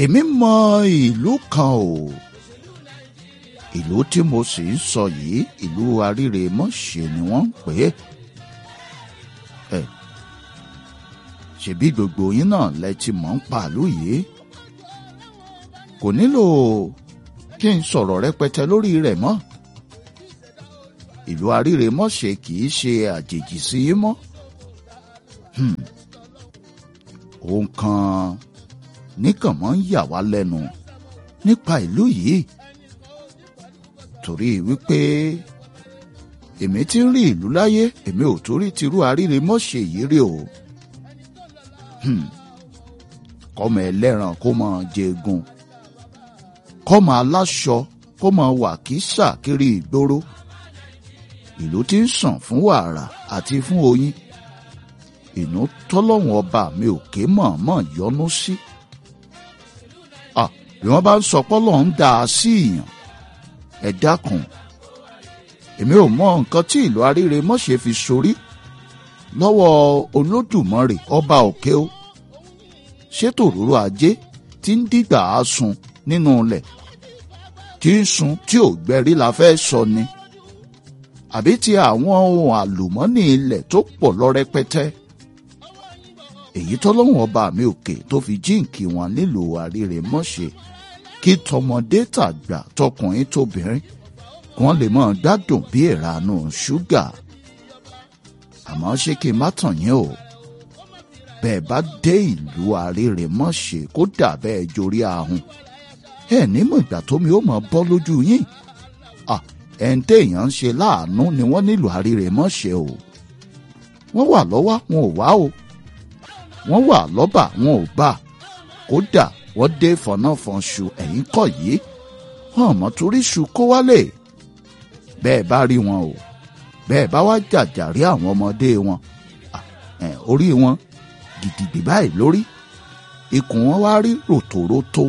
èmi mọ ìlú kan o ìlú tí mo sì ń sọ yìí ìlú Arírèmọ́ṣẹ́ ni wọ́n ń pè é ẹ ṣebí gbogbo yín náà lẹ ti mọ̀ ń pàlú yìí kò nílò kí n sọ̀rọ̀ rẹpẹtẹ lórí rẹ̀ mọ́ ìlú Arírèmọ́ṣẹ́ kì í ṣe àjèjì sí i mọ́ ohun kan níkàn mọ́ ń yà wá lẹ́nu nípa ìlú yìí torí wípé èmi ti ń rí ìlú láyé èmi ò torí tirú Arírèmọ́ṣẹ́ yìí rí o kọ́mọ ẹlẹ́ran kó máa jẹgun kọ́mọ aláṣọ kó máa wà kísà kiri ìgboro ìlú tí ń sàn fún wàrà àti fún oyin ìnú tọ́lọ́hún ọba mi ò ké mọ̀ọ́mọ̀ yọnu sí. bí wọ́n bá ń sọ pọ́lọ́ ń dà á sí ìyàn ẹ dákun èmi ò mọ nǹkan tí ìlú Arírèmọ́ṣẹ́ fi sorí lọ́wọ́ Olódùmarè ọba òkè o ṣètò òróró ajé tí ń dìgbà á sun nínú ilẹ̀ tí ń sun tí ò gbẹ̀rí la fẹ́ sọ ni àbí ti àwọn ohun àlùmọ́nì ilẹ̀ tó pọ̀ lọ rẹpẹtẹ èyí tọ́lọ́hún ọba mi òkè tó fi jíǹkì wọn nílùú Arírèmọ́ṣẹ́ kí tọmọdé tàgbà tọkùnrin tóbìnrin wọn lè máa gbádùn bí ìranú ṣúgà àmọ́ ṣé kí n má tàn yín o bẹ́ẹ̀ bá dé ìlú Arírèmọ́ṣẹ́ kó dà bẹ́ẹ̀ jorí ahun ẹ nímọ̀ ìgbà tómi ó mọ̀ bọ́ lójú yín ẹ̀ ń téèyàn ń ṣe láàánú ni wọ́n nílùú Arírèmọ́ṣẹ́ o wọ́n wà lọ́wọ́ wọn ò wá o wọ́n wà lọ́bà wọn ò bá kódà wọ́n dé fọ̀nàfọ̀nṣù ẹ̀yìn kọ̀ yìí hàn mọ́ torí ṣu kó wálé bẹ́ẹ̀ bá rí wọn o bẹ́ẹ̀ bá wá jàjàrí àwọn ọmọdé wọn orí wọn gidigbi báyìí lórí ikùn wọn wá rí ròtòrótó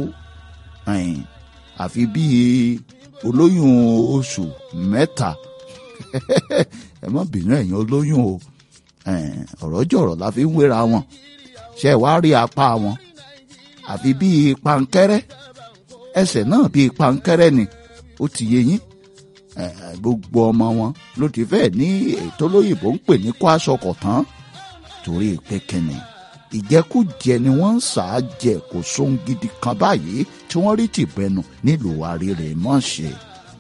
àfi bíi olóyún oṣù mẹ́ta ẹ má bínú ẹ̀yin olóyún o ọ̀rọ̀ jọ̀rọ̀ la fi ń wéra wọn ṣe wá rí apá wọn àfi bíi pankẹ́rẹ́ ẹsẹ̀ náà bíi pankẹ́rẹ́ ni ó ti yé yín gbogbo ọmọ wọn ló ti fẹ́ ní ètò olóyìnbó ń pè ní kó aṣọ kọ̀ tán torí pé kẹ́ni ìjẹkújẹ ni wọ́n ń sà á jẹ kò sóhun gidi kan báyìí tí wọ́n rí tìbẹnu nílùú Arírèmọ́ṣẹ́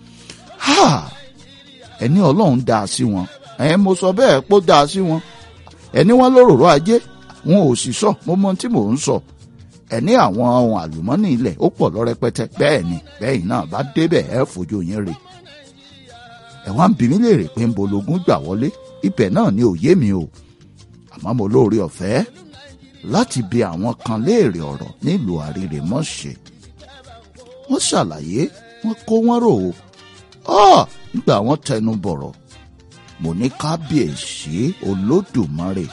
ẹni Ọlọ́run dá a sí wọn ẹ mo sọ bẹ́ẹ̀ pé ó dá a sí wọn ẹni wọn lóròró ajé wọn ò sì sọ mo mọ tí mò ń sọ ẹni àwọn ohun àlùmọ́nì ilẹ̀ ó pọ̀ lọ́rẹ́pẹ́tẹ́ bẹ́ẹ̀ ni bẹ́ẹ̀ náà bá débẹ̀ ẹ fojú yín rè ẹ wá ń bi mí léèrè pé ń bológun gbà wọlé ibẹ̀ náà ni òye mi o àmọ́ mo lóore ọ̀fẹ́ láti bi àwọn kan léèrè ọ̀rọ̀ nílùú Arírèmọ́ṣẹ́ wọ́n ṣàlàyé wọ́n kó wọ́n rò ó nígbà wọ́n tẹnu bọ̀rọ̀ mo ní kábíyèsí olódùmarè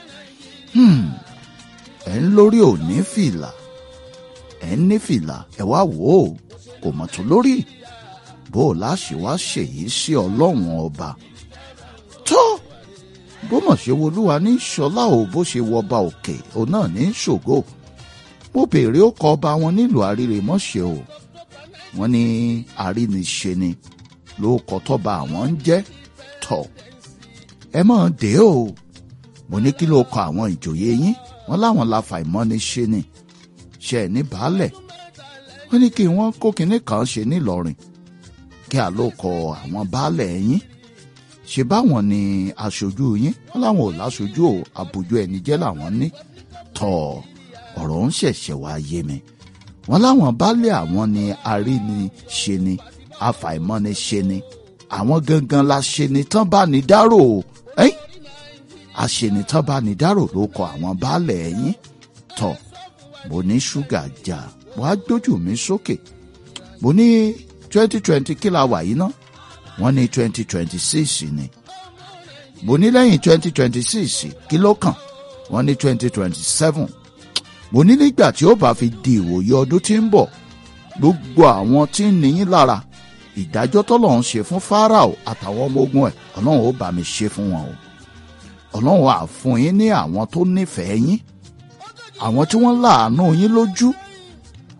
ẹ̀ ń lórí òní fìlà ẹ̀ ń ní fìlà ẹ̀ wá wò ó kò mọ̀ tó lórí bó o láṣẹ wá ṣèyí sí ọlọ́run ọba tó bó mọ̀ ṣe wolúwa ní ṣọlá o bó ṣe wọba òkè òun náà ní ṣògo mo béèrè ó kọ ọba wọn nílùú Arírèmọ́ṣẹ́ o wọ́n ní àríniṣe ni ló kọ tọ́ba àwọn ń jẹ́ tọ̀ ẹ mọ̀ dé o mo ní kí ló kọ àwọn ìjòyè yín wọ́n láwọn la fàìmọ́ni ṣe ni ṣe ní baálẹ̀ wọ́n ní kí wọ́n kó kinní kan ṣe nílọrin kí a ló kọ àwọn baálẹ̀ yín ṣe báwọn ni aṣojú yín wọ́n láwọn ò láṣojú o àbójú ẹni jẹ́ làwọn ní tọ̀ ọ̀rọ̀ ń ṣẹ̀ṣẹ̀ wá yé mi wọ́n láwọn baálẹ̀ àwọn ni aríniṣe ni afàìmọ́ni ṣe ni àwọn gangan la ṣe ni tán bá ní dárò ẹ́yìn àṣenitán bá ní dárò ló kọ àwọn baálẹ̀ ẹ̀yìn tọ̀ mo ní ṣúgà jà mo á gbójú mi sókè mo ní twenty twenty kí la wà yìí ná wọ́n ní twenty twenty six ni mo ní lẹ́yìn twenty twenty six kí ló kàn wọ́n ní twenty twenty seven mo ní nígbà tí ó bá fi di ìwòye ọdún tí ń bọ̀ gbogbo àwọn tí ń níyín lára ìdájọ́ tọ́lọ́run ṣe fún Fáráò àtàwọn ọmọ ogun ẹ̀ ọlọ́run ó bá mi ṣe fún wọn o ọlọ́run á fún yín ní àwọn tó nífẹ̀ẹ́ yín àwọn tí wọ́n láàánú yín lójú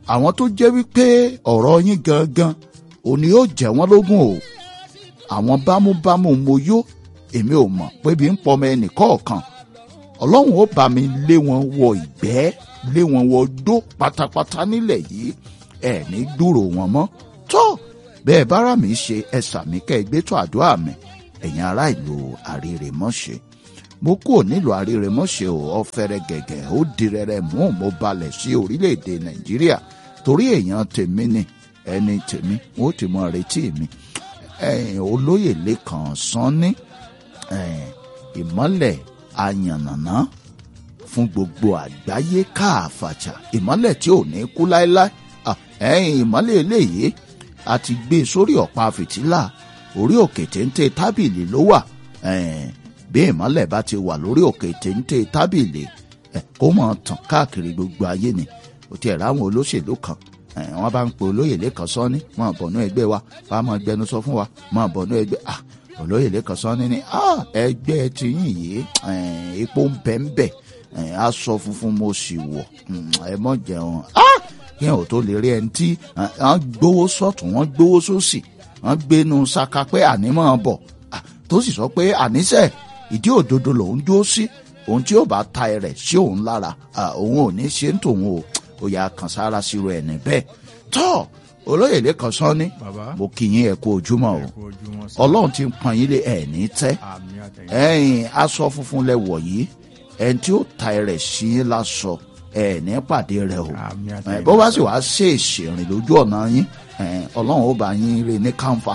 àwọn tó jẹ́ wípé ọ̀rọ̀ yín gangan òní yóò jẹ́ wọ́n lógún o àwọn bámúbámú mo yó èmi ò mọ̀ pé bí ń pọmọ ẹnì kọ̀ọ̀kan ọlọ́run ó bá mi lé wọn wọ ìgbẹ́ lé wọn wọ dó pátápátá nílẹ̀ yìí ẹ̀ ní gbúrò wọn mọ́ tó bẹ́ẹ̀ bára mi ṣe ẹ̀sà mi kẹ́ ẹ gbé tó àdúrà mi ẹ̀yin ará ìlú àrèrèmọ́ṣẹ́ mo kúrò nílùú àrèrèmọ́ṣẹ́ ò ọ̀fẹ́rẹ́ gẹ̀gẹ̀ ó di rẹ̀rẹ̀ mú mo balẹ̀ sí orílẹ̀-èdè nàìjíríà torí èèyàn tèmi ni ẹni tèmi wọ́n ti mọ retí mi ẹ̀yin olóyè lẹ́kàn sanni ẹ̀yin ìmọ́lẹ̀ ayànnàná fún gbogbo àgbáyé káàfàjà ìmọ́lẹ̀ tí ò ní kú láéláé Ah, ẹ̀yin ìmọ́lẹ̀ eléyìí a ti gbé sórí ọ̀pá fìtílà orí òkè téńté tábìlì ló wà ẹ̀ẹ́n, bí ìmọ́lẹ̀ bá ti wà lórí òkè téńté tábìlì ẹ̀, kó mọ̀ tàn káàkiri gbogbo ayé ni ó ti ẹ̀rọ àwọn olóṣèlú kan ẹ̀, wọ́n bá ń pe olóyè lẹ́kàn sọ́ni máa bọ̀nú ẹgbẹ́ wa wàá máa gbẹnu sọ fún wa máa bọ̀nú ẹgbẹ́ ah olóyè lẹ́kàn sọ́ni ni ah ẹgbẹ́ tiyín yìí ẹ̀, epo ń bẹ́ ń bẹ̀ ẹ̀, aṣọ funfun mo sì wọ̀ mm, ẹ mọ̀ jẹun ah kí ẹ̀ ò tó lè rí ẹni tí wọ́n gbowó sọ́tún wọ́n gbowó sósì wọ́n gbénu saka pé ànímọ̀ bọ̀ Ah, tó sì sọ pé àníṣe ìdí òdodo lòún dúró sí ohun tí ó bá ta ẹrẹ̀ sí òun lára ah, òun ò ní ṣe ń tòun o ó yà kàn sára sírò ẹ̀ níbẹ̀ tọ́ olóyè lẹ́kàn sán ní bàbá mo kì í yín ẹ kú ojúmọ́ o kú ojúmọ́ sí ọlọ́run ti ń pọn yín lé ẹ̀ ní tẹ́ àmì àtẹ̀yìn ẹ̀yin aṣọ funfun lẹ wọ̀ yìí ẹni tí ó ta ẹrẹ̀ sí yín lásọ ẹ̀ ní pàdé rẹ o àmì ẹ àtẹ̀yìn bó bá sì wá ṣe ìṣèrìn lójú ọ̀nà yín ẹ, ọlọ́run ó bá yín rè ní kànfà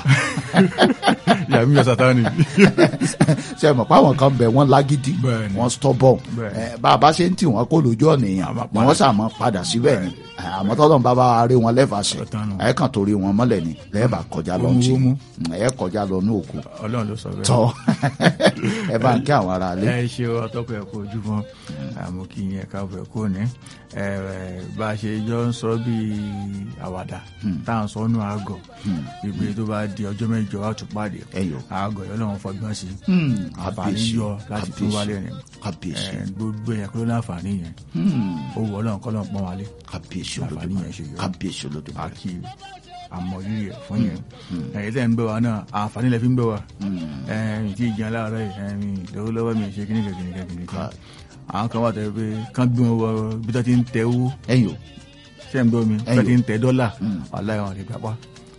yàmi yọ sátani ṣe mọ̀ pé àwọn kan bẹ̀ wọ́n lágídí Bẹ́ẹ̀ni. wọ́n stubborn Bẹ́ẹ̀ni. ẹ, bá a bá ṣe ń tì wọ́n kó lójú ọ̀nà èèyàn Àmọ́ ni wọ́n sàmọ́ padà síbẹ̀ ni ẹ, àmọ́ tọ́lọ́run bá bá wa rí wọn lẹ́fàṣẹ Ọ̀tán nù. ẹ kàn torí wọn mọ́lẹ̀ ni lẹ́ẹ̀bà kọjá lọ sí Wómú. ẹ kọjá lọ ní òkú ọlọ́run ló sọ bẹ́ẹ̀ tọ́ ẹ bá ń kí àwọn ará ilé ẹ ṣe ọtọkọ ẹ kú ojúmọ́ àmọ́ kí yẹn káàbọ̀ ẹ kú ní ẹ ẹ, bá a ṣe jọ ń sọ bíi àwàdà tá à ń sọ nù àgọ ìgbé tó bá di ọjọ́ mẹ́jọ á tún pàdé ẹyọ àgọ yọ lọ́wọ́ fọgbọ́n sí Hmm, àǹfààní kábíyèsí yọ láti tún wálé rìn kábíyèsí ẹ, gbogbo ẹ̀yà kúrò láǹfààní yẹn Hmm, ó wọ ọlọ́run kọ́ lọ́n pọ́n wálé kábíyèsí àǹfààní olódùmarè yẹn ṣe yọ kábíyèsí olódùmarè àkì àmọ̀rírì ẹ̀ fún yẹn ẹ̀yìn tẹ́ ń gbé wa náà àǹfààní lẹ fi ń gbé wa ẹ̀yìn tí ìjẹun láàárọ̀ yìí ẹ̀yìn lọ́wọ́lọ́wọ́ mi ṣe kíníkà kíníkà kíníkà Ká- àwọn kan wà tẹ́ pé kán gbé wọn wọ bí tó ti ń tẹ owó ẹyọ ṣé ń gbọ́ mi bí tó Ẹyọ. ti ń tẹ dọ́là wàláhì wọn lè gbapá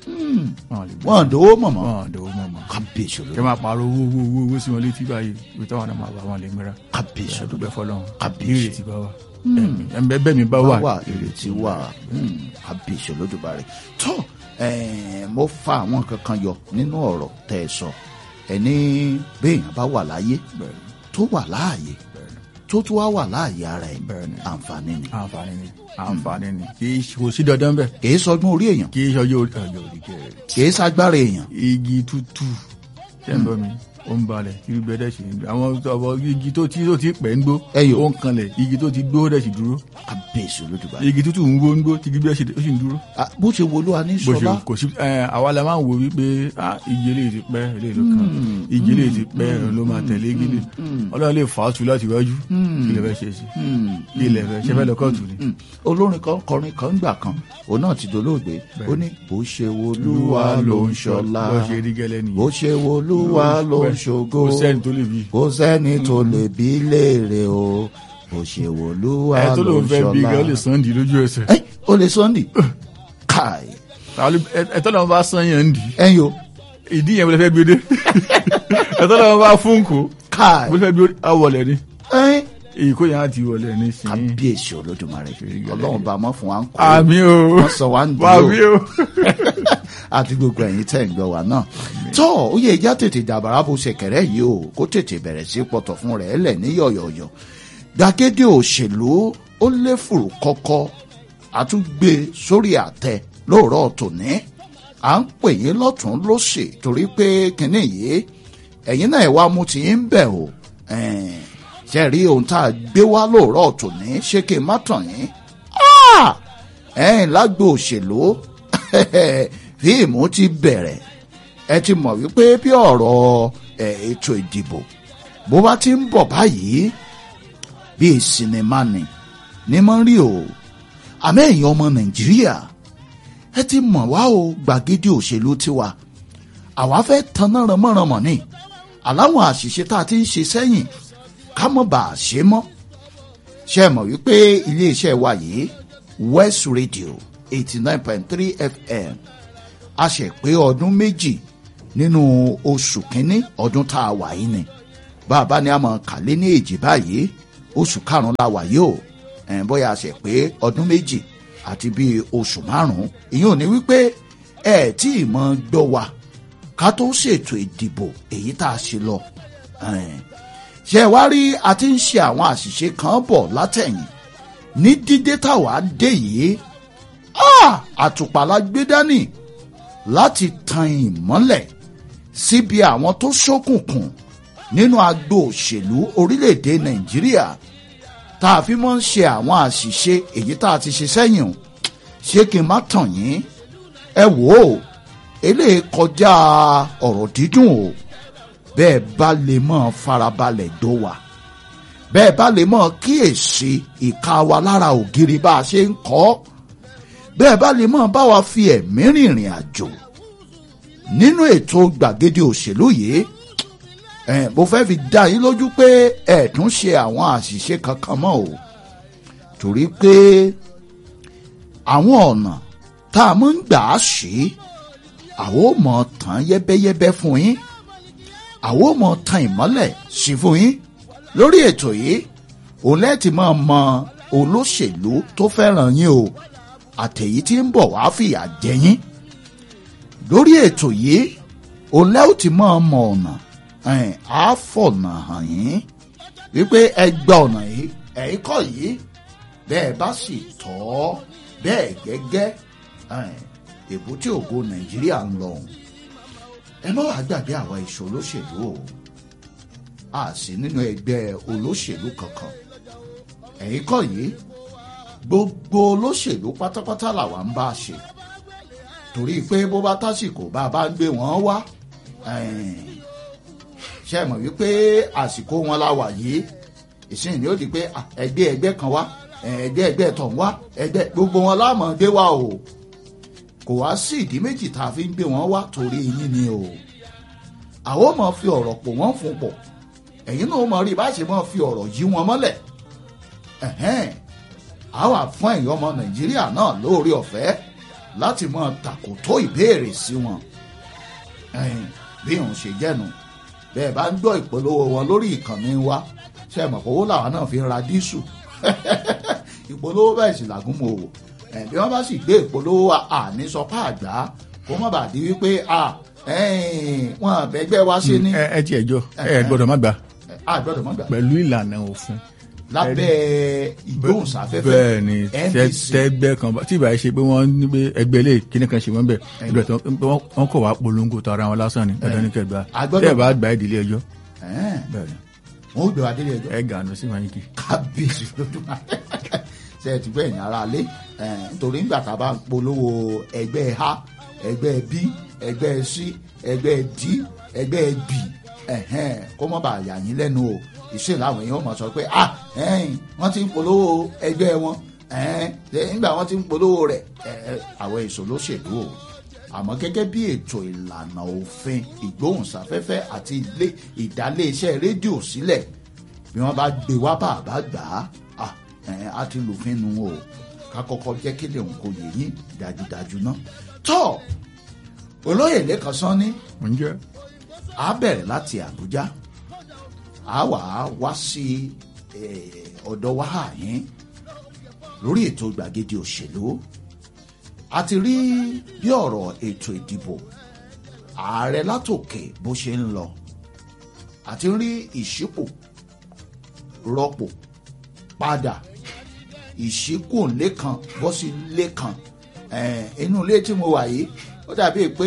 wọn lè gbapá wọn dòwó mọ̀mọ́ wọn dòwó mọ̀ mọ́ kábíyèsí kẹ olódùmarè máa pààrọ̀ owó owó owó owó sí wọn létí báyìí ibi táwọn náà máa wà wọn lè mìíràn kábíyèsí dúpẹ́ olódùmarè fọlọ́run Kábíyèsí. ìrètí bá wà ẹ̀mí bẹ́ẹ̀ mi bá wà wà ìrètí wà Hmm, kábíyèsí olódùmarè tó eh, mo fa àwọn kankan yọ nínú ọ̀rọ̀ tẹ́ ẹ sọ ẹni béèyàn bá wà láyé bẹ́ẹ̀ tó wà láàyè bẹ́ẹ̀ ni. tó tún wá wà láàyè ara ẹ̀ Bẹ́ẹ̀ni. àǹfààní ni àǹfààní ni àǹfààní ni kì í ṣe- kò sí dandan bẹ́ẹ̀ kìí sọgbọ́n orí èèyàn kì í ṣe ọjọ́ orí ọjọ́ orí kẹrẹ kìí ságbára èèyàn igi tútù ṣe ń bọ́ mi ó ń balẹ̀ kí gbẹ dẹ̀ ṣe ń gbẹ àwọn ọ̀bọ igi tó ti tó ti pẹ́ ń gbó Ẹyọ. ó ń kanlẹ̀ igi tó ti gbó dẹ̀ sì dúró kábíyèsí olódùmarè igi tútù ń gbó ń gbó tí gbígbẹ́ ó sì ń dúró Ah, bó ṣe wo olúwa ní bó ṣe sọlá kò sí ẹ àwa la máa ń wo wípé ah, igi eléyìí ti pẹ́ eléyìí ló kàn igi eléyìí ti pẹ́ ló máa tẹ̀lé igi lè ọlọ́run lè fà á tu láti wájú kí lè fẹ́ ṣe sí kí lè fẹ́ ṣe fẹ́ lọ kóòtù ni. Hmm, olórin kan kọrin kan gbà kan òun náà ti dolóògbé ó ní bó ṣe wo olúwa ló ń ṣọlá bó ṣe rí gẹ́lẹ́ nìyẹn bó ṣe wo olúwa ló ń ṣògo kò sẹ́ni tó lè bí. kò sẹ́ni tó lè bí léèrè o bó ṣe wo olúwa ẹ tó ló lòun ń fẹ́ bí gan ó lè ṣọlá. sàn dì lójú ẹsẹ̀ ẹ ó lè sọ́ndì káì ẹ tó lòun bá sàn yẹn ń dì ẹ̀yin o ìdí yẹn wọlé fẹ́ gbé dé ẹ tó lòun bá fún kó káì wọlé fẹ́ gbé àwọlẹ̀ ni ẹ̀yin èyí kò yẹn á ti wọlé ní sìn kábíyèsí olódùmarè ọlọ́run bá mọ́ fún wa ń kó àmì o wọ́n sọ wá ń dúró àmì o àti gbogbo ẹ̀yin tẹ́ ń gbọ́ wa náà. tó ó yẹ ìjà tètè dàbàrà bó ṣẹ̀kẹ̀rẹ̀ yìí o kó tètè bẹ̀rẹ̀ sí pọ̀tọ̀ fún rẹ̀ lẹ̀ ní yọ̀yọ̀yọ̀. gbàgede òṣèlú ó lé fùrù kọ́kọ́ àtúgbé sórí àtẹ lóòrọ̀ tòní. à ń pè yín lọ́tún lósì torí pé kínní yìí ẹ̀yin náà wá mú ti ń bẹ̀ o. ẹ̀ẹ́n, ṣe rí ohun tá a gbé wá lóòrọ̀ tòní ṣé kí n má tàn yín. Ah! ẹ̀ẹ́n lágbo òṣèlú fíìmù ti bẹ̀rẹ̀ ẹ ti mọ̀ wípé bí ọ̀rọ̀ ẹ̀, ètò ìdìbò bó bá ti ń bọ̀ báyìí bíi sinimá ni ní mọ́ rí o àmọ́ ẹ̀yin ọmọ nàìjíríà ẹ ti mọ̀ wá o gbàgede òṣèlú tiwa àwa fẹ́ tanná ránmọ́ránmọ́ ni àláwọn àṣìṣe tá a ti ń ṣe sẹ́yìn ká mọ̀ bá a ṣe mọ́ ṣe é mọ̀ wípé iléeṣẹ́ wa yìí West Radio eighty nine point three FM a ṣe pé ọdún méjì nínú oṣù kínní ọdún tá a wà yìí ni bàbá ni a mọ̀ kàlé ní èjì báyìí oṣù karùn-ún la wà yìí o ẹ̀ bóyá a ṣe pé ọdún méjì àti bíi oṣù márùn-ún ìyẹn ò ní wípé ẹ tí ì mọ gbọ́ wa ká tó ṣètò ìdìbò èyí tá a ṣe lọ ṣe wá rí a ti ń ṣe àwọn àṣìṣe kan bọ̀ látẹ̀yìn ní dídé táwa dé yìí àtùpà la gbé dání láti tan ìmọ́lẹ̀ síbi àwọn tó ṣókùnkùn nínú agbo òṣèlú orílẹ̀-èdè nàìjíríà tá a fi mọ́ ń ṣe àwọn àṣìṣe èyí tá a ti ṣe sẹ́yìn o ṣé kí n má tàn yín ẹ wò ó eléyìí kọjá ọ̀rọ̀ dídùn o bẹ́ẹ̀ bá lè mọ́ farabalẹ̀ dó wa bẹ́ẹ̀ bá lè mọ́ kíyèsí ìka wa lára ògiri bá a ṣe ń kọ́ bẹ́ẹ̀ bá lè mọ́ bá wa fi ẹ̀mí rìnrìn àjò nínú ètò gbàgede òṣèlú yìí ẹ̀ mo fẹ́ fi dá yín lójú pé ẹ̀ tún ṣe àwọn àṣìṣe kankan mọ́ o torí pé àwọn ọ̀nà tá a mọ̀ ń gbà á ṣe àwọn ò mọ̀ tán yẹ́bẹ́yẹ́bẹ́ fún yín àwọn ò mọ̀ tan ìmọ́lẹ̀ sí fún yín lórí ètò yìí òun lẹ́ẹ̀tì máa mọ olóṣèlú tó fẹ́ràn yín o àtẹ̀yí tí ń bọ̀ wá fìyà jẹ yín lórí ètò yìí òun lẹ́ẹ̀tì máa mọ ọ̀nà á fọ̀nà hàn yín wípé ẹ gba ọ̀nà yìí ẹ̀yin kọ́ yìí bẹ́ẹ̀ bá sì tọ́ bẹ́ẹ̀ gẹ́gẹ́ èbúté ògo nàìjíríà ń lọ ẹ má wàá gbàgbé àwa ìṣòlóṣèlú o a sì nínú ẹgbẹ́ olóṣèlú kankan ẹ̀yin kọ́ yìí gbogbo olóṣèlú pátápátá làwa ń bá a ṣe torí pé bó bá tásìkò bá a bá ń gbé wọn wá ṣe mọ̀ wípé àsìkò wọn la wà yìí ìsìn ni ó di pé ẹgbẹ́ ẹgbẹ́ kan wá ẹgbẹ́ ẹgbẹ́ tọ̀ ń wá ẹgbẹ́ gbogbo wọn láàmú gbé wá o kò wá sí ìdí méjì tá a fi ń gbé wọn wá torí yín ni o àwọn ò mọ̀ fi ọ̀rọ̀ pò wọ́n fún pọ̀ ẹ̀yin náà mọ̀ rí bá ṣe mọ̀ fi ọ̀rọ̀ yí wọn mọ́lẹ̀ àwa fún ẹ̀yin ọmọ nàìjíríà náà lóore ọ̀fẹ́ láti mọ̀ tàkòtó ìbéèrè sí wọn bí òun ṣe jẹ́nu bẹ́ẹ̀ bá ń gbọ́ ìpolówó wọn lórí ìkànnì wa ṣe mọ̀ pé owó làwọn náà fi ń ra dísù ìpolówó bẹ́ẹ̀ sì làgùn mọ́ òwò bí wọ́n bá sì gbé ìpolówó àní sọpá àgbà kó má bàa di wípé wọn àbẹ́gbẹ́ wa ṣe ní. ẹ ti ẹjọ́ ẹ gbọ́dọ̀ má gbà a gbọ́dọ̀ má gbà. pẹ̀lú ìlànà òfin. lábẹ́ ìgbóhùnsáfẹ́fẹ́ bẹ́ẹ̀ ni NBC tẹ́gbẹ́ kan tí ìbá ṣe pé wọ́n ní pé ẹgbẹ́ ilé kíní kan ṣe wọ́n bẹ̀ ibẹ̀ tó wọ́n kọ̀ wá polongo tó ara wọn lásán ni dandan ní kẹgbà A gbọ́dọ̀- tẹ́ ẹ bá gbà ẹ́ ìdílé ẹjọ́ Ẹ̀ẹ́n, bẹ́ẹ̀ ni wọn ò gbé wa délé ẹjọ́ ẹ gànú sí wáyé kì í. kábíyèsí lójúmọ́ ṣe ẹ ti gbọ́ ẹ̀yìn ara lé ẹ̀, nítorí nígbà tá a bá ń polówó ẹgbẹ́ a ẹgbẹ́ b ẹgbẹ́ c ẹgbẹ́ d ẹgbẹ́ b ẹ̀hẹ́n, kó mọ́ bá yà yín lẹ́nu o ìṣe làwọn èèyàn mọ̀ sọ pé ah ẹ̀hìn, wọ́n ti ń polówó ẹgbẹ́ wọn ẹ̀hìn, ṣe nígbà wọ́n ti ń polówó rẹ̀ ẹ̀, ẹ̀, àwọn èso lóṣèlú o àmọ́ gẹ́gẹ́ bí ètò ìlànà òfin ìgbóhùnsáfẹ́fẹ́ àti ilé ìdálé-iṣẹ́ rédíò sílẹ̀ bí wọ́n bá gbé wá bá àbá gbà á à, ẹ̀, á ti lòfin nu o ká kọ́kọ́ jẹ́ kí lèun kò yé yín dájúdájú náà tọ́ olóyè lẹ́kan sán ní ǹjẹ́ a bẹ̀rẹ̀ láti Àbújá a wà á wá sí eh, ọ̀dọ̀ wa yín lórí ètò gbàgede òṣèlú a ti rí bí ọ̀rọ̀ ètò ìdìbò ààrẹ látòkè bó ṣe ń lọ a ti rí ìṣípò rọ́pò padà ìṣíkù lẹ́kan bọ́ sí lẹ́kan Eh, inú ilé tí mo wà yìí ó dàbí pé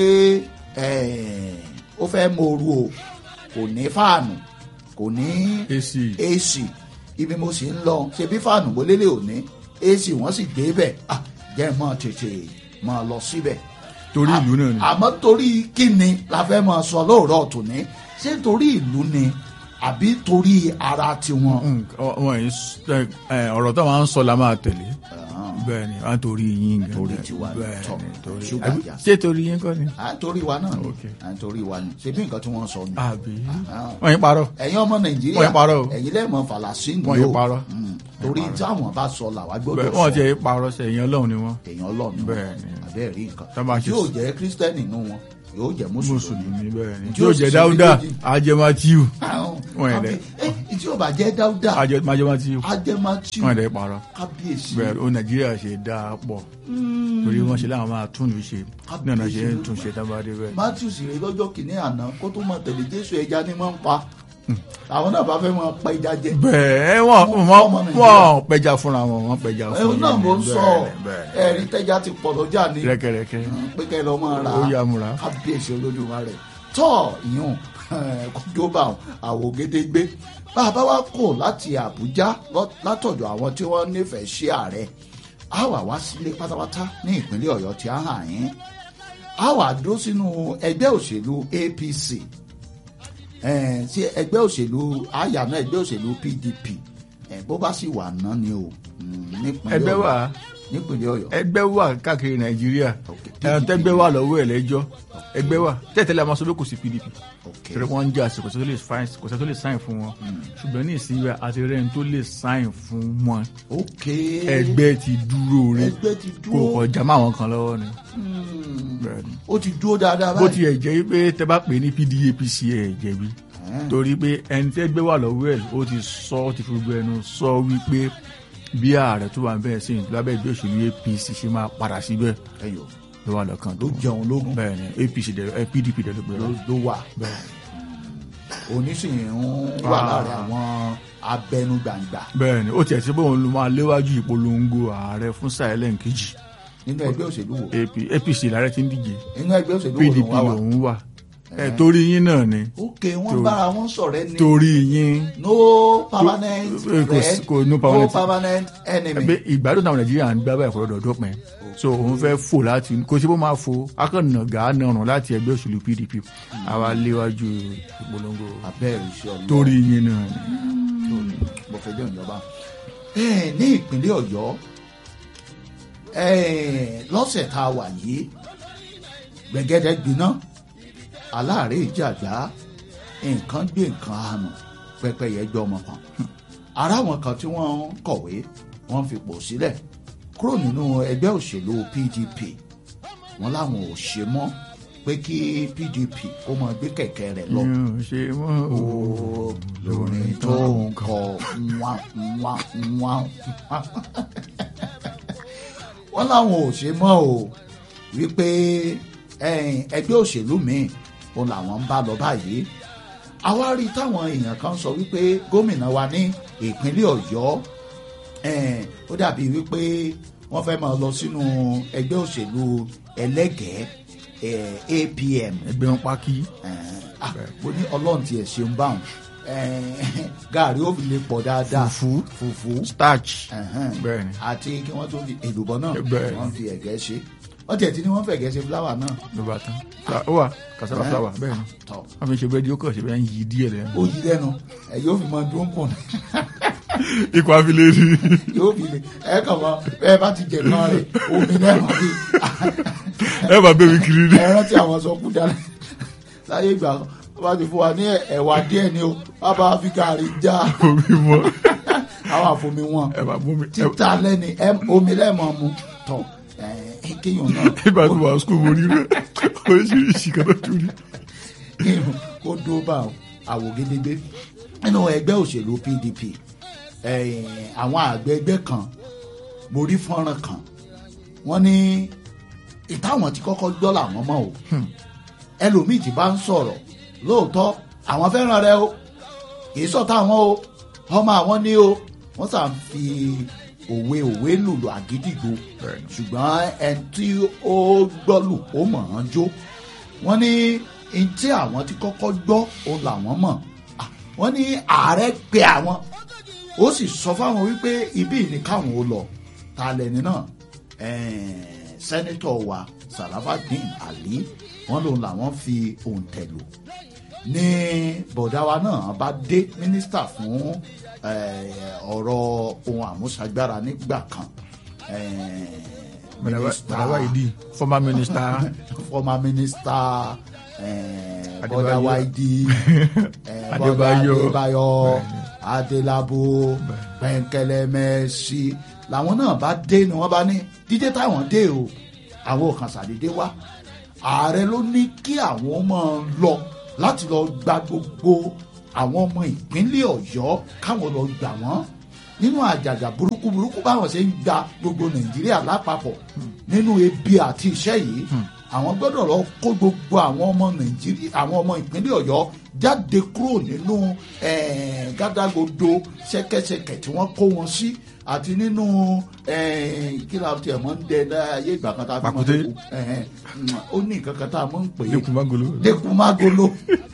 eh, ó fẹ́ mooru o kò ní fáànù kò ní ac ac ibi mo sì ń lọ ṣe bí fáànù mo lélẹ̀ òní ac wọ́n sì gbé bẹ̀ ah, jẹ́ mọ́ tètè mọ́ lọ síbẹ̀ torí ìlú náà ni àmọ́ torí kí ni la fẹ́ máa sọ lóòrọ̀ tòní ṣé torí ìlú ni àbí torí ara tiwọn. Mm, ọ- wọn yìí s- ẹ, ẹ, ọ̀rọ̀ tó máa ń sọ la máa tẹ̀lé bẹ́ẹ̀ ni wọ́n á torí yín gan Torí tiwa ni, bẹ́ẹ̀ tọ́, ni torí ṣúgà àbí jà sí. ṣé torí yín kọ́ ni. à ń torí wa náà ni Ok. à ń torí wa ni ṣebí nǹkan tí wọ́n sọ ni. àbí Ah. wọ́n yín parọ́ ẹ̀yin ọmọ nàìjíríà Wọ́n yín parọ́ o. ẹ̀yin lẹ́ẹ̀mọ fàlàsín Wọ́n yín parọ́. Mm. torí táwọn bá sọ làwa gbọ́dọ̀ bẹ́ẹ̀ sọ wọ́n ti yín parọ́ sẹ́ ẹ̀yìn ọlọ́run ni wọ́n èèyàn ọlọ́run Bẹ́ẹ̀ ni. abẹ́ẹ̀ rí nǹkan Tá bá ṣe yóò sùn. jẹ́ kírísítẹ́nì nínú wọn yóò jẹ́ mùsùlùmí mùsùlùmí bẹ́ẹ̀ ni Tí tí yóò ó jẹ́ sì dáúdà méjèèjì. ajẹ́mátíù Ahun. Wọ́n yẹn Kábí- eh, tí yóò bá jẹ́ dáúdà ajẹ́mátíù ajẹ́mátì wọ́n yẹn parọ́ kábíyèsí bẹ́ẹ̀ ó nàìjíríà ṣe dáa pọ̀ torí wọ́n ṣe láwọn máa tún lù ṣe ní ọ̀nà ṣe ń tún ṣe tábàdé bẹ́ẹ̀ matthew sì rè lọ́jọ́ kìíní àná kó tó máa tẹ̀lé jésù ẹja ni wọ́n ń pa àwọn náà bá fẹ́ máa pa ẹja jẹ bẹ́ẹ̀ wọ́n Ọmọ wọ́n Nàìjíríà. wọ́n pẹja fúnra wọn wọ́n pẹja fún ẹ̀hún náà yín mo ń ni. sọ Bẹ́ẹ̀ ni, bẹ́ẹ̀ ẹ̀rí tẹ́já ti pọ̀ lọ́jà ni ni. rẹ́kẹrẹ́kẹ́ pé kẹ́ ẹ lọ́ máa rà ó yá múra kábíyèsí olódùmarè tọ́ ìyún kójóbà àwògedegbe bá a bá wá kò láti àbújá lọ- látọ̀dọ̀ àwọn tí wọ́n nífẹ̀ẹ́ sí ààrẹ a wà wá sílé pátápátá ní ìpínlẹ̀ ọ̀yọ́ tí a hàn yín a wà dó sínú ẹgbẹ́ òṣèlú apc eh, sí ẹgbẹ́ òṣèlú àyànà ẹgbẹ́ òṣèlú pdp eh, bó bá sì wà ná ni o mm, nípínlẹ̀ ẹgbẹ́ Ọ̀yọ́- wà nípínlẹ̀ ọ̀yọ́ ẹgbẹ́ wà káàkiri nàìjíríà Ok, ẹran PDP. tẹ́gbẹ́ wà lọ́wọ́ ẹ̀ lẹ́jọ́ ẹgbẹ́ wà tẹ́tẹ́lẹ̀ a máa sọ pé kò sí pdp ok torí wọ́n ń jà sí kò sẹ́ tó lè fáìn kò sẹ́ tó lè sáìn fún wọn ṣùgbọ́n ní ìsinyìí àti rẹ́ni tó lè sáìn fún wọn ok ẹgbẹ́ ti dúró rẹ̀ ẹgbẹ́ ti kò dúró kọjá mọ́ àwọn kan lọ́wọ́ ni Hmm. Bẹ́ẹ̀ ni. ó ti dúró dáadáa bó báyìí. tiẹ̀ jẹ́ pé tẹ́ bá pè ní pdapc ẹ̀ jẹ̀bi Ẹ̀hẹ́n. torí pé ẹni tẹ́ gbé wà lọ́wọ́ ẹ̀ ó ti sọ ó ti fi gbogbo ẹnu sọ wípé bí ààrẹ tó wà ń bẹ́ẹ̀ sí lábẹ́ ìgbé òṣèlú apc ṣe máa padà síbẹ̀ ẹyọ ló wà lọ́kàn ló tó jẹun lógún bẹ́ẹ̀ ni apc dẹ̀ ẹ, pdp dẹ̀ ló gbé ló lọ ló wà bẹ́ẹ̀ onísìnyí ń wà Ah. láàrin àwọn abẹnugbàǹgbà bẹ́ẹ̀ ni ó tiẹ̀ sí pé òun ló máa léwájú ìpolongo ààrẹ fún sàẹ́lẹ̀ kejì nínú ẹgbẹ́ òṣèlú wo AP apc làárẹ̀ ti ń díje nínú ẹgbẹ́ òṣèlú wo pdp ló wà wà. lòun wà ẹ torí yín náà ni ok wọ́n bára wọn sọ̀rẹ́ ni torí yín no permanent Kò- kò sí- friend kò- no no permanent- permanent enemy. ẹgbẹ́ ìgbádùn táwọn nàìjíríà ń gbá báyìí kọ́ lọ́dọ̀ dópin so òun fẹ́ fò láti kó sí bó máa fò akànnà gàánàrùn láti ẹgbẹ́ òṣèlú pdp àwa léwájú ìpolongo abẹ́rẹ́ iṣẹ́ ọlọ́run torí yín náà ni. mo fẹ́ jẹ́ ìjọba. Ẹ, ní ìpínlẹ̀ ọ̀yọ́ ẹ, lọ́sẹ̀ tá a wà yìí gbẹ̀gẹ́dẹ́ gbiná aláàárẹ̀ ìjàgbá nǹkan gbé nǹkan àánú pẹ́pẹ́yẹ gbé ọmọ kan ara wọn kan tí wọ́n ń kọ̀wé wọ́n fipò sílẹ̀ kúrò nínú ẹgbẹ́ òṣèlú pdp wọ́n láwọn ò ṣe mọ́ pé kí pdp kó máa gbé kẹ̀kẹ́ rẹ̀ lọ mi ò ṣe mọ́ o. ó lórin tó ń kọ wá wá wá wọ́n láwọn ò ṣe mọ́ o wípé ẹ̀yìn, ẹgbẹ́ òṣèlú míì òun làwọn ń bá lọ báyìí àwa rí táwọn èèyàn kan sọ wípé gómìnà wa ní ìpínlẹ̀ ọ̀yọ́ ẹ̀ẹ́n, ó dàbí wípé wọ́n fẹ́ máa lọ sínú ẹgbẹ́ òṣèlú ẹlẹ́gẹ̀ẹ́ ẹ̀ẹ́, apm ẹgbẹ́ wọn pákí ẹ̀ẹ́n, ah, mo ní ọlọ́run tiẹ̀ ṣeun báwọn ẹ̀ẹ́n, gàrí ó fi lè pọ̀ dáadáa Fùfú. fùfú starch ẹ̀hẹ́n, bẹ́ẹ̀ ni àti kí wọ́n tó fi èlùbọ́ náà Bẹ́ẹ̀ ni. wọ́n fi ẹ̀gẹ́ ṣe wọ́n tiẹ̀ ti ní wọ́n fẹ̀gẹ́ ṣe fúláwà náà ló bá tán Fla- ó wà kasala Ẹ̀hẹ́n. flower bẹ́ẹ̀ ni tọ́ wọ́n fi ṣe bẹ́ẹ̀ di ó kàn ṣe bẹ́ẹ̀ ń yí díẹ̀ lẹ́nu. ó yí lẹ́nu ẹ̀ yóò fi mọ dún kùn ikọ̀ afilé ni. yóò fi lè ẹ̀ kàn mọ́ bẹ́ẹ̀ bá ti jẹ̀ kan rẹ̀ omi náà máa fi ẹ bá bẹ́ẹ̀ mi kiri ni. ẹ rántí àwọn sọ kú dáná láyé ìgbà kan wọ́n bá ti fún wa ní ẹ̀wà díẹ̀ ni o wọ́n bá fi gàrí já omi mọ́ àwọn àfomi wọn ẹ bá mú mi. ẹ- títà lẹ́ni ẹ- omi lẹ́mọ̀ mu tọ̀ ẹ̀ kéèyàn náà ìgbà tí wàá sukùl mo rí rẹ oríṣiríṣi kan tó tún rí. kéèyàn kó dó bá àwògedegbe nínú ẹgbẹ́ òṣèlú pdp ẹ̀, àwọn àgbẹ̀ ẹgbẹ́ kan mo rí fọ́nrán kan wọ́n ní ìtàwọn tí kọ́kọ́ gbọ́ làwọn mọ̀ o ẹlòmíì tí bá ń sọ̀rọ̀ lóòótọ́ àwọn fẹ́ràn rẹ o kì í sọ̀tà àwọn o ọmọ àwọn ní o wọ́n sàn fi òwe òwe lùlù àgídìgbò Bẹ́ẹ̀ni. ṣùgbọ́n ẹni tí ó gbọ́ lù ó mọ̀ ọ́n jó wọ́n ní n tí àwọn tí kọ́kọ́ gbọ́ òun làwọn mọ̀ Ah, wọ́n ní ààrẹ pe àwọn ó sì sọ fáwọn wípé ibi ní káwọn ó lọ ta lẹni náà ẹ̀ẹ́n, sẹ́nitọ̀ wa Sarafadeen Ali wọ́n lòun làwọn fi òǹtẹ̀ lò ní bọ̀dá wa náà bá dé mínísítà fún eh, ọ̀rọ̀ ohun àmúṣagbára nígbà kan Bàdàwà ìdí former minister former minister eh, Adébáyọ̀. Bọ́dà Wáìdì eh, Bọ́dà Adébáyọ̀. Adébáyọ̀ Adélabò Pẹ̀nkẹ́lẹ́ Mẹ́sì làwọn náà bá dé ni wọ́n bá ní dídé táwọn dé o àwọn kan ṣàdédé wá ààrẹ ló ní kí àwọn máa lọ láti lọ gba gbogbo àwọn ọmọ ìpínlẹ̀ Ọ̀yọ́ káwọn lọ gbà wọ́n nínú àjàgà burúkú burúkú báwọn ṣe ń gba gbogbo Nàìjíríà lápapọ̀ nínú ebi àti iṣẹ́ yìí àwọn gbọ́dọ̀ lọ kó gbogbo àwọn ọmọ Nàìjíríà àwọn ọmọ ìpínlẹ̀ Ọ̀yọ́ jáde kúrò nínú eh, gádágodo ṣẹ̀kẹ̀ṣẹ̀kẹ̀ tí wọ́n kó wọn sí àti nínú eh, kí la tiẹ̀ mọ́ ń dẹ láyé ìgbà kan tá a fi mọ́ Pàkúté. dẹ́kun. Eh, eh, ó ní nǹkan kan tá a mọ́ ń pè é lẹ́kùn magolo dẹkùmágolo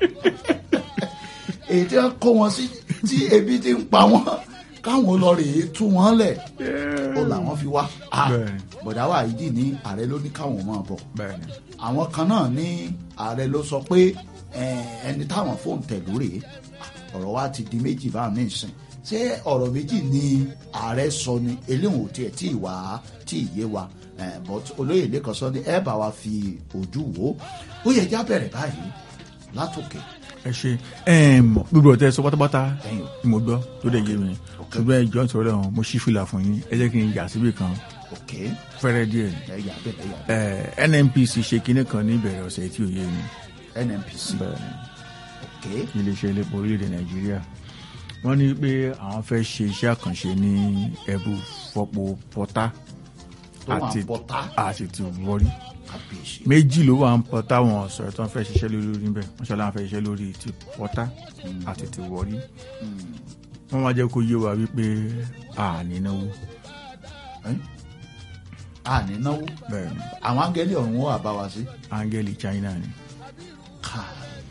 èyí tí wọn kó wọn sí tí ebi ti ń pa wọn káwọn lọ rèé tú wọn lẹ̀ ó làwọn fi wá Ah, Bẹ́ẹ̀ni. bọ̀dá wa yìí dì ní ààrẹ ló ní káwọn máa bọ̀ bẹ́ẹ̀ni àwọn kan náà ní ààrẹ ló sọ pé eh, ẹni táwọn fóònù tẹ̀ lórí ọ̀rọ̀ wa ti di méjì báwọn ní ìsìn ṣé ọ̀rọ̀ méjì ni ààrẹ sọ ni eléwọ̀n ò tiẹ̀ tí ì wá tí ì yé wa Eh, but olóyè lẹ́kọ̀ọ́ sọ ni ẹ bá wa fi ojú wò ó ó yẹ já bẹ̀rẹ̀ báyìí látòkè ẹ ṣe ẹm gbogbo ọtẹ sọ pátápátá Ẹ̀yin. ni mo gbọ́ tó dẹ̀ yé mi ṣùgbọ́n ẹ jọ ń sọ̀rọ̀ lẹ́wọ̀n mo ṣí fìlà fún yín ẹ jẹ́ kí n yà síbì kan òkè fẹ́rẹ́ díẹ̀ ẹ yà bẹ̀rẹ̀ yà bẹ̀rẹ̀ ẹ NNPC ṣe kinní kan ní ìbẹ̀rẹ̀ ọ̀sẹ̀ tí ò yé mi NNPC bẹ́ẹ̀ ni òkè iléeṣẹ́ elépo orílẹ̀-èdè nàìjíríà wọ́n ní pé àwọn fẹ́ ṣe iṣẹ́ àkànṣe ní ẹ̀bù fọ́pọ̀ pọ́tà tó wà ń pọ́tà àti ti wọ́rí kábíyèsí méjì ló wà ń pọ́tà wọn sọ̀rọ̀ tó ń fẹ́ ṣiṣẹ́ lórí níbẹ̀ wọ́n ṣọlá wọn fẹ́ ṣiṣẹ́ lórí ti pọ́tà àti ti wọ́rí wọ́n wá jẹ́ kó yé wa wípé àní náwó Ẹ́? a ní náwó bẹ́ẹ̀ ni àwọn áńgẹ́lì ọ̀run wà bá wa sí áńgẹ́lì China ni ká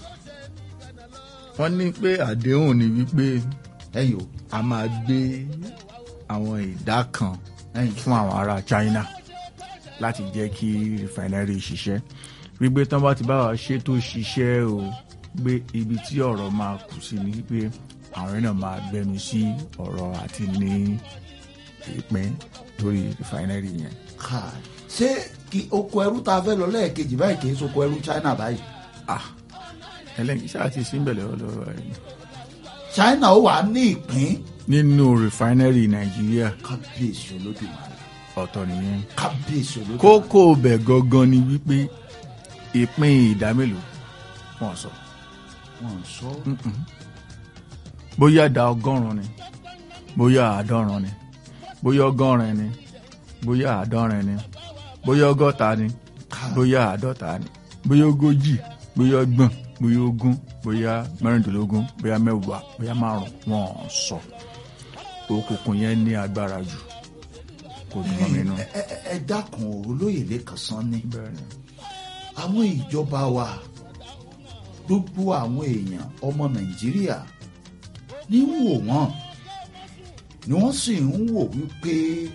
wọ́n ní pé àdéhùn ni wípé ẹ̀yìn o a máa gbé àwọn ìdá kan ẹ̀yìn fún àwọn ará China láti jẹ́ kí refinery ṣiṣẹ́ wípé tán bá ti bá wa ṣe tó ṣiṣẹ́ o gbé ibi tí ọ̀rọ̀ máa kù sí ni wípé àwọn náà máa gbẹnu sí ọ̀rọ̀ àti ní ìpín lórí refinery yẹn. ká ṣé kí oko ẹrú tá a fẹ́ lọ lẹ́ẹ̀kejì báyìí kì í soko ẹrú China báyìí ah ẹlẹ́yìn ṣáà ti sí ìbẹ̀lẹ̀ lọ́wọ́ ẹ̀ China ó wà ní ìpín nínú refinery Nàìjíríà kábíyèsí olódùmarè ọ̀tọ̀ nìyẹn kábíyèsí olódùmarè kókó bẹ̀ gangan ni wípé ìpín ìdá mélòó wọ́n sọ. wọn sọ bóyá ìdá ọgọ́rùn-ún ni bóyá àádọ́rùn ni bóyá ọgọ́rin ni bóyá àádọ́rin ni bóyá ọgọ́ta ni bóyá àádọ́ta ni bóyá ogójì bóyá ọgbọ̀n bóyá ogún bóyá mẹ́rìndínlógún bóyá mẹ́wàá bóyá márùn wọn ò sọ òkùnkùn yẹn ní agbára jù kò dùn mọ́ mi nù. ẹ ẹ ẹ dákun olóyè lẹ́kàn sán ni bẹ́ẹ̀ ni àwọn ìjọba wa gbogbo àwọn èèyàn ọmọ nàìjíríà ní ń wò wọ́n ni wọ́n sì ń wò wípé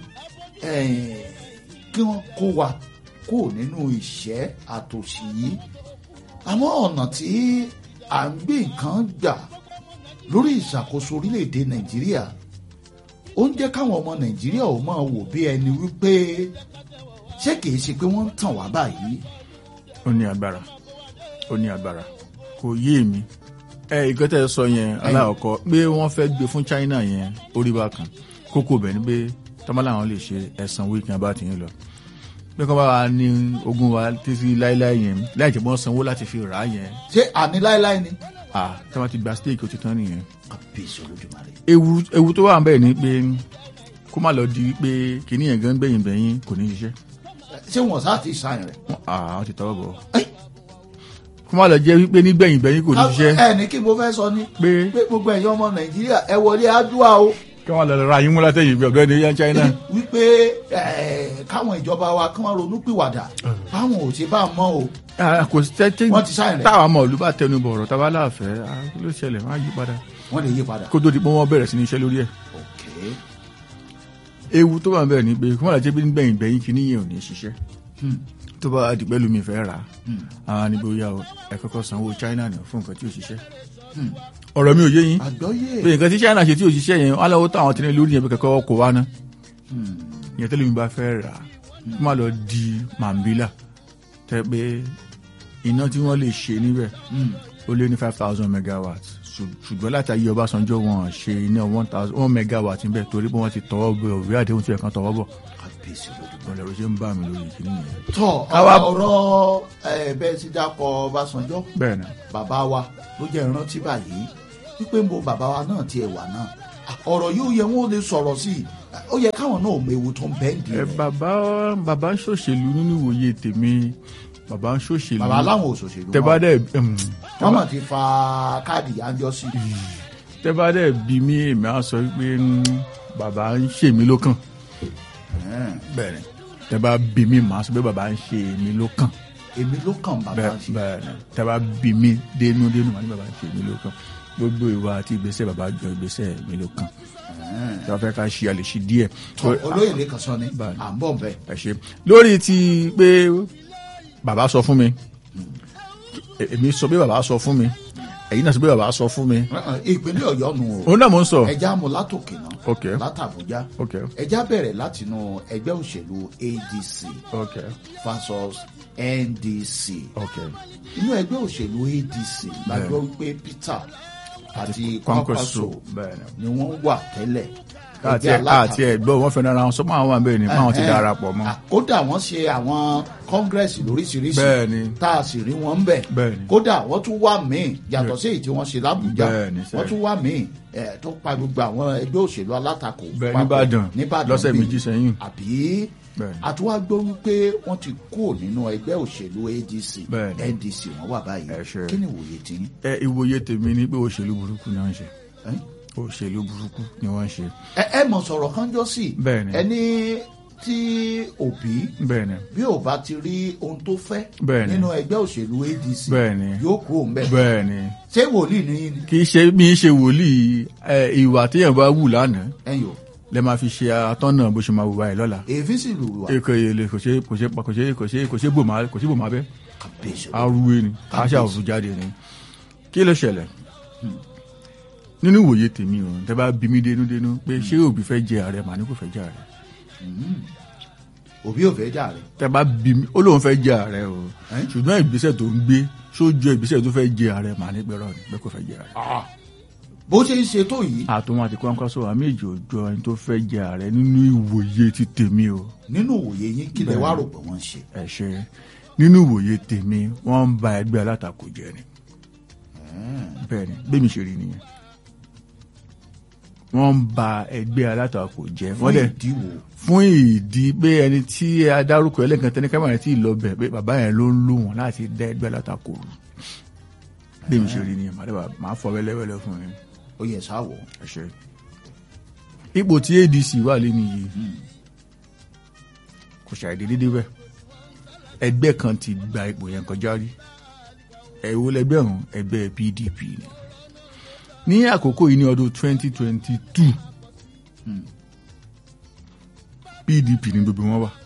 eh, kí wọ́n kó wa kó nínú ìṣẹ́ àtòṣì yìí àwọn ọ̀nà tí à ń gbé nǹkan gbà lórí ìṣàkóso orílẹ̀-èdè nàìjíríà ó ń jẹ́ káwọn ọmọ nàìjíríà ò máa wò bí ẹni wípé ṣé kìí ṣe pé wọ́n ń tàn wá báyìí ó ní agbára ó ní agbára kò yé mi ẹ ìgbẹ́tẹ̀ sọ yẹn aláàkọ́ pé wọ́n fẹ́ gbé fún China yẹn orí bá kan kókó bẹ̀ ni pé tọ́mọ́lá àwọn lè ṣe ẹ̀sán wíìkì abá ti yín lọ pé kọ́ bá wa ní ogún wa títí láíláí yẹn láì jẹ́ wọ́n sanwó láti fi rà á yẹn ṣé àní láéláé ni. à tí wọ́n ti gba steeti ó ti tán nìyẹn. kábíyèsí olódùmarè. ewu ewu tó wà ń bẹ̀ ni pé kó má lọ di pé kìíní yẹn gan gbẹ̀yìn gbẹ̀yìn kò ní ṣiṣẹ́ ṣé wọn sáà ti sàn rẹ. àwọn ti tọwọ́ bọ̀ Ẹ́. kó má lọ jẹ́ wípé nígbẹ̀yìn gbẹ̀yìn kò ní ṣiṣẹ́ ẹ ní kí mo fẹ́ sọ ni pé pé gbogbo ẹ̀yin ọmọ nàìjíríà ẹ wọlé àdúrà o kí wọ́n lọ ra yín mú látẹ̀yìn bí ọ̀gbẹ́ni yẹn China. wípé eh, káwọn ìjọba wa kí wọ́n ronú pìwàdà báwọn ò ṣe bá mọ́ o. Ah, kò sí tẹ́tí Wọ́n ti sáyẹn rẹ̀. táwa ọmọ ìlú bá tẹnu bọ̀ ọ̀rọ̀ táwa láàfẹ́ ah, kí ló ṣẹlẹ̀ má yí padà wọ́n lè yí padà. kó tó di pé wọ́n bẹ̀rẹ̀ sí ní iṣẹ́ lórí ẹ̀. ok ewu tó wà ń bẹ̀rẹ̀ ni pé kí wọ́n lọ jẹ́ pé nígbẹ̀yìn gbẹ̀yìn kí níyẹn ò ní ṣiṣẹ́ Hmm. tó bá di pẹ́lú mi fẹ́ rà á Hmm. àwọn níbo yá o ẹ kọ́kọ́ sanwó China nù fún nǹkan tí ò ṣiṣẹ́. Hmm. ọ̀rọ̀ mi ò yé yín àgbọ́yé. pé nǹkan tí China ṣe tí ò ṣiṣẹ́ yẹn wọ́n lọ́wọ́ tó àwọn tí ní lórí yẹn bí kẹ́kọ́ kó wá ná. Hmm. ìyẹn tẹ́lẹ̀ mi bá fẹ́ rà á kó má lọ di mambila tẹ́ pé iná tí wọ́n lè ṣe níbẹ̀ ó lé ní five thousand megawatts Ṣù- ṣùgbọ́n láti ayé Ọbásanjọ́ wọn ṣe iná one thousand one megawatt níbẹ̀ torí pé wọ́n ti tọwọ́ bọ òwe àdéhùn tí ẹ̀kan tọwọ́ bọ̀ kábíyèsí lódò. ọ̀rẹ́ ló ṣe ń bà mí lórí ìkíní yẹn. tọ́ Káwá- ọ̀rọ̀ ẹ̀ bẹ́ẹ̀ ti dákọ̀ Ọbásanjọ́ bẹ́ẹ̀ ni bàbá wa ló jẹ́ ìrántí báyìí wípé mo bàbá wa náà tiẹ̀ wà náà ọ̀rọ̀ yóò yẹ wọ́n lè sọ̀rọ̀ sí i ó yẹ káwọn náà mọ ewu tó ń bẹ́ẹ̀ dì ẹ rẹ̀ bàbá bàbá ń ṣòṣèlú nínú ìwòye tèmi bàbá ń ṣòṣèlú bàbá aláwọn òṣòṣèlú tẹ bá wọn dẹ̀ em, wọ́n mọ̀ ti fa káàdì àjọ sí i tẹ bá dẹ̀ bí mi èmi á sọ pé mm, bàbá ń ṣe mí lókàn bẹ́ẹ̀ ni tẹ bá bí mi màá sọ pé bàbá ń ṣe mí lókàn èmi ló kàn bàbá bẹ́ẹ̀ sí bẹ́ẹ̀ ni tẹ bá bí mi dénú dénú màá ní bàbá ń ṣe mí lókàn gbogbo ìwà àti ìgbésẹ̀ bàbá jọ ìgbésẹ̀ mi lókàn tí wọ́n fẹ́ ká ṣe àlè ṣe díẹ̀ olóyè lẹ́kàn sọ ni Bẹ́ẹ̀ ni. à ń bọ̀ bẹ́ẹ̀ ẹ ṣe lórí ti pé bàbá sọ fún mi e- èmi sọ pé bàbá sọ fún mi ẹ̀yin náà sọ pé bàbá sọ fún mi ìpínlẹ̀ ọ̀yọ́ nù o òun náà mò ń sọ ẹja mu látòkè náà ok látàbújá ok ẹja bẹ̀rẹ̀ látinú ẹgbẹ́ òṣèlú ADC ok versus NDC ok inú ẹgbẹ́ òṣèlú ADC la Bẹ́ẹ̀. gbọ́ wípé Peter àti Kwankwaso Kwankwaso bẹ́ẹ̀ ni ni wọ́n wà tẹ́lẹ̀ káàtì ẹgbẹ́ alátakò. àti ẹ̀gbọ́n wọn fẹ́ràn ara wọn sọ́mọ́ àwọn àbẹ́ẹ̀ ni báwọn ti Ẹ̀hẹ́n. darapọ̀ mọ́ Ah, kódà wọ́n ṣe àwọn kọ́ngírẹ́sì lóríṣiríṣi bẹ́ẹ̀ ni tá a sì rí wọn ń bẹ̀ bẹ́ẹ̀ ni kódà wọ́n tún wá míì yàtọ̀ sí èyí tí wọ́n ṣe lábùjá Bẹ́ẹ̀ ni, sẹ́ẹ̀. wọ́n tún wá míì ẹ̀, tó pa gbogbo àwọn ẹgbẹ́ òṣèlú alátakò bẹ́ẹ̀ papọ̀ nìbàdàn nìbàdàn lọ́sẹ̀ bíi. méjì sẹ́yìn àbí Bẹ́ẹ̀ ni. àtúwá gbọ́ wípé wọ́n ti kúrò nínú ẹgbẹ́ òṣèlú ADC Bẹ́ẹ̀ ni. NDC wọ́n wà báyìí Ẹ ṣé. kí ni ìwòye tí yín? ẹ ìwòye tèmi ni pé òṣèlú burúkú ni wọ́n ń ṣe Ẹ́? òṣèlú burúkú ni wọ́n ń ṣe ẹ ẹ mọ̀ sọ̀rọ̀ kan jọ sí Bẹ́ẹ̀ ni. ẹni tí òbí bẹ́ẹ̀ ni bí ò bá ti rí ohun tó fẹ́ Bẹ́ẹ̀ ni. nínú ẹgbẹ́ òṣèlú ADC bẹ́ẹ̀ ni yóò kúrò ń bẹ̀ bẹ́ẹ̀ ni ṣé wòlíì ní yín ni kì í ṣe bí í ṣe wòlíì ẹ, ìwà téèyàn bá wù lánàá ẹ̀yìn o lẹ máa fi ṣe atọ́nà bó ṣe máa wùwà ẹ̀ lọ́la èéfín sì lù wá èkó èlé kò ṣe kò ṣe kò ṣe kò ṣe kò ṣe bòmá kò ṣe bòmá bẹ́ kàbíyèsí arúgbó ni aṣá òfin jáde ni kí ló ṣẹlẹ̀ nínú ìwòye tèmi o tẹ bá bí mi dénúdénú pé ṣé òbí fẹ́ jẹ ààrẹ màá ní kò fẹ́ jẹ ààrẹ òbí ò fẹ́ jà rẹ̀ tẹ bá bí mi ó lóun fẹ́ jẹ ààrẹ o Ẹ́? ṣùgbọ́n ìgbésẹ̀ tó ń gbé sójú ìgbésẹ̀ tó fẹ́ jẹ ààrẹ màá ní pẹ́rọ ni pé kò fẹ́ jẹ ààrẹ. bó ṣe ń ṣe tó yìí àtúnwò àti Kwankwaso àmì èjì òjò ẹni tó fẹ́ jẹ ààrẹ nínú ìwòye ti tèmi o nínú òye yín kí lẹ wá rò pé wọ́n ń ṣe ẹ ṣe nínú ìwòye tèmi wọ́n ń ba ẹgbẹ́ alátakò jẹ́ ni bẹ́ẹ̀ ni bẹ́ẹ̀mi ṣe rí nìyẹn wọ́n ń ba ẹgbẹ́ alátakò jẹ́ fún wọ́n dẹ̀ ìdíwò fún ìdí pé ẹni tí a dárúkọ ẹlẹ́kan tẹ́ni kámẹ́rà tí ì lọ bẹ̀ pé bàbá yẹn ló ń lò wọ́n láti dá ẹgbẹ́ alátakò rú bẹ́ẹ̀mi ṣe rí nìyẹn màá dẹ̀ máa fọ wẹ́lẹ́wẹ́lẹ́ fún mi ó yẹ sáwọ̀ ẹ ṣe ipò tí ADC wà lé nìyí kò ṣàìdé dédé bẹ́ẹ̀ ẹgbẹ́ kan ti gba ipò yẹn kọjá rí ẹ̀wọ́ lẹgbẹ́ ọ̀hún ẹgbẹ́ PDP ni ní àkókò yìí ní ọdún 2022 PDP ni gbogbo wọn wà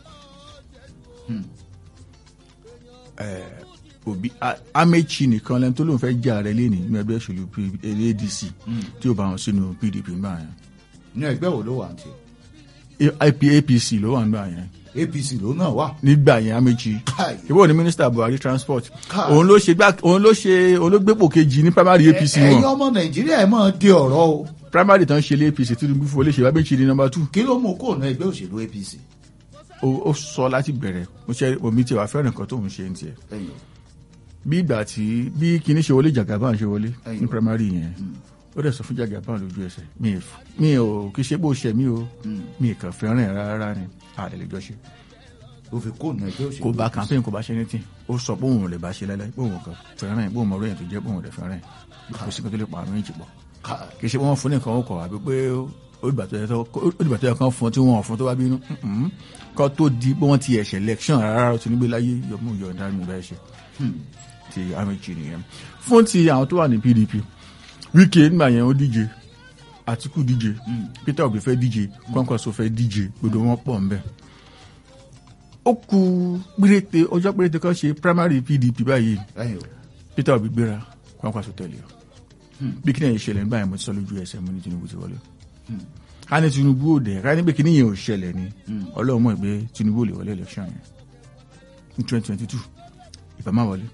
Eh, Obi A- Amechi nìkan lẹ́nu tó lóun fẹ́ jà rẹ̀ lẹ́nìí ní ẹgbẹ́ òṣèlú P- ADC tí ó bá wọn sínú PDP nígbà yẹn ní ẹgbẹ́ wo ló wà ní tiẹ̀ AP APC ló wà nígbà yẹn APC ló náà wà nígbà yẹn Amechi káì ìwọ ni mínísítà Buhari transport Káà. òun ló ṣe gbá òun ló ṣe òun ló gbépò kejì ní primary APC ẹ̀yin wọn ọmọ Nàìjíríà ẹ̀ máa di ọ̀rọ̀ o primary tán ṣe lé APC Tinubu fún olóṣèlú Amechi ní number two kí ló mú kó ní ẹgbẹ́ òṣèlú APC ó ó sọ láti bẹ̀rẹ̀ mo ṣe omi tiẹ̀ wá fẹ́ràn nǹkan tóun ṣe ń tiẹ̀ ẹ̀yin o bí ìgbà tí bí kinní ṣe wọlé Jagaban ṣe wọlé Ẹ̀yìn. ní primary yẹn ó dẹ̀ sọ fún Jagaban lójú ẹsẹ̀ mi ì f- mi ò kì í ṣe bó ṣe mí o mi ì kàn fẹ́ràn ẹ̀ rárá ni àlẹ́ lè jọ ṣe ó fi kó ní ẹgbẹ́ òṣèlú kò bá APC. campaign kò bá ṣe anything ó sọ pé òun ò lè bá ṣe lẹ́lẹ́ pé òun kàn fẹ́ràn ẹ̀ pé òun mọ̀ lóyìn tó jẹ́ pé òun ò lè fẹ́ràn ẹ̀ kò sí kan tó lè pa àrùn ìjì pọ̀ Káì. kì í ṣe pé wọ́n fún nìkan ó kọ̀ àbí pé ó dìgbà tó yẹ tó- ó dìgbà tó yẹ kán fún tí wọ́n fún tó bá bínú Mm-mm. kọ́ tó di pé wọ́n ti ẹ̀ṣẹ̀ election rárá ó ti nígbé láyé yọmú yọ̀ǹda mi bá ṣe ti Amechi nìyẹn fún ti àwọn tó wà ní PDP Wike nígbà yẹn ó díje Atiku díje Peter Obi fẹ́ díje Kwankwaso fẹ́ díje gbogbo wọn pọ̀ ń bẹ̀ ó ku péréte ọjọ́ péréte kan ṣe primary PDP báyìí ẹ̀yin o Peter Obi gbéra Kwankwaso tẹ̀lé o bí kí ni ẹ̀yìn ṣẹlẹ̀ nígbà yẹn mo ti sọ lójú ẹsẹ̀ mo ní Tinubu ti wọlé ká ní Tinubu ò dẹ̀ ká ní pé kíní yẹn ò ṣẹlẹ̀ ni ọlọ́run mọ̀ pé Tinubu ò lè wọlé election yẹn ní twenty twenty two ìbá má wọlé.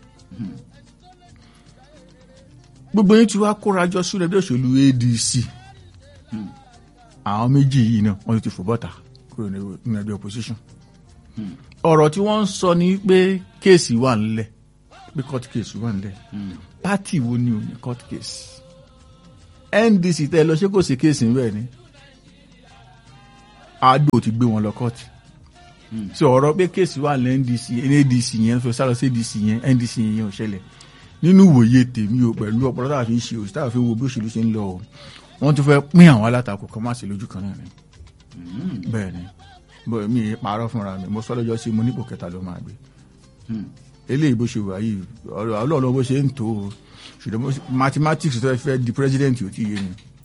gbogbo yín ti wá kórajọ sí ẹgbẹ́ òṣèlú ADC àwọn méjì yìí náà wọ́n ti fò bọ́ta kúrò nínú ẹgbẹ́ opposition. ọ̀rọ̀ tí wọ́n ń sọ ni pé kéèsì wà ńlẹ̀ pé court case wà ńlẹ̀ pátì wo ni ò ní court case NDC tẹ́ lọ ṣé kò sí kéèsì ńbẹ̀ ni àdó ti gbé wọn lọ court so ọ̀rọ̀ pé kéèsì wà ní NDC NDC yẹn fẹ́ sálọ sí NDC yẹn NDC yẹn ò ṣẹlẹ̀ nínú ìwòye tèmi o pẹ̀lú ọpọlọ táwa fi ń ṣe òsì táwa fi ń wo bí òṣèlú ṣe ń lọ o wọ́n tún fẹ́ pín àwọn alátakò kan má sí lójú kan náà ni bẹ́ẹ̀ ni bọ́ mi parọ́ fúnra mi mo sọ lọ́jọ́ sí mo nípò kẹta ló máa gbé eléyìí bó ṣe wà yìí ọlọ́ọ̀lọ́ bó ṣe ń tó o ṣùgbọ́n mathematics tó fẹ́ di president ò tí yé mi